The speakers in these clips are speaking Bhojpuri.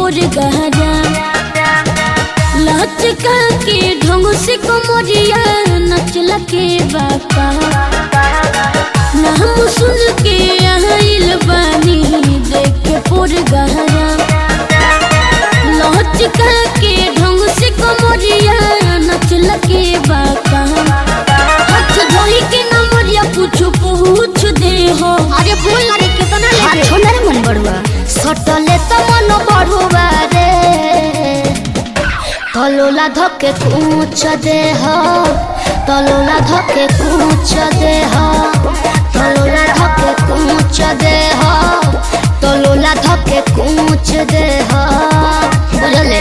पोर गहरा लचका के ढंग से कमरिया नचला के बाका नाम सुन के आइल बानी देख के पोर गहरा लचका के ढंग से कमरिया नचला के बाका हाथ धोई के नंबरिया पूछ पूछ दे हो अरे बोल ना रे कितना ले हाथ छोड़ रे मन बड़ुआ सटले त मन बढ़ुआ रे तलोला धके कूच दे हो तलोला धके कूच दे हो तलोला धके कूच दे हो तलोला धके कूच दे हो बुझले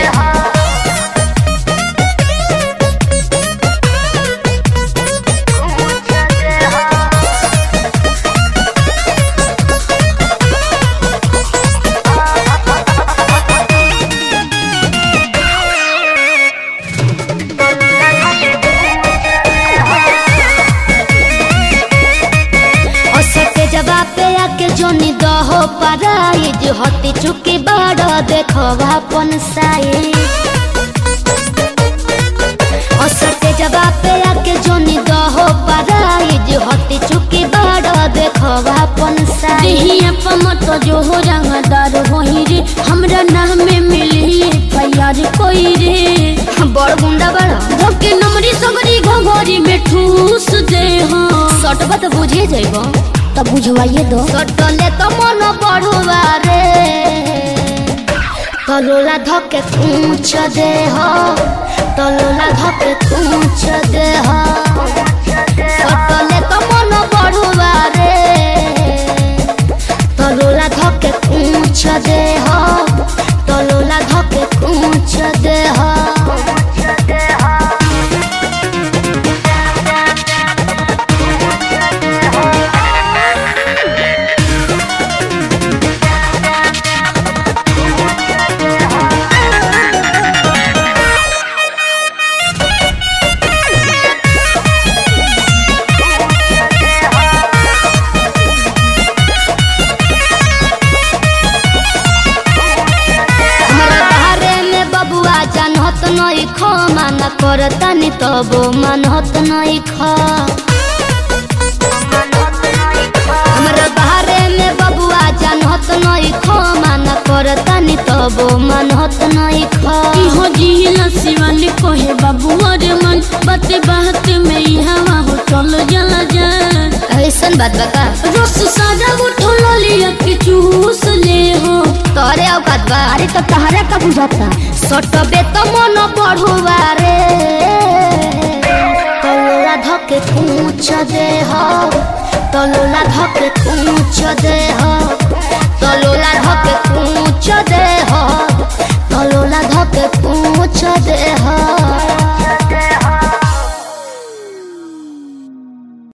असते जवाब पे आके जोनी दहो पराइज हती चुकी बड़ देखो अपन साइज असते जवाब पे आके जोनी दहो पराइज हती चुकी बड़ देखो अपन साइज देहिया पमत जो हो रंगदार वही रे हमरा नाम में मिली फैयार कोई रे बड़ गुंडा बड़ धोके नमरी सगरी घोघरी में ठूस दे हो सटबा तो बुझे जाइबो तब बुझवाइए दो सटले तो मन बढ़ुआ रे तलोला धके कूच दे हो तलोला धके कूच दे हो सटले तो मन बढ़ुआ रे तलोला धके कूच दे हो तलोला धके कूच दे हो हमरा बारे में बबुआ जानत नहीं खो मन करतनी तबो मनहत नहीं खो हमरा बारे में बबुआ जानत नहीं खो मन करतनी तबो मनहत नहीं खो इहो जिहिला शिवान कोहे बाबू अरे मन बाते बात में ई हवा हो चल जला जा ऐसन बात बका रस सादा उठो लिया के चूस ले हो तोरे औकात बा अरे तो तहरा का बुझाता सटबे तो मन बढ़ुआ रे तलोला धके कूच दे हो तलोला धके कूच दे हो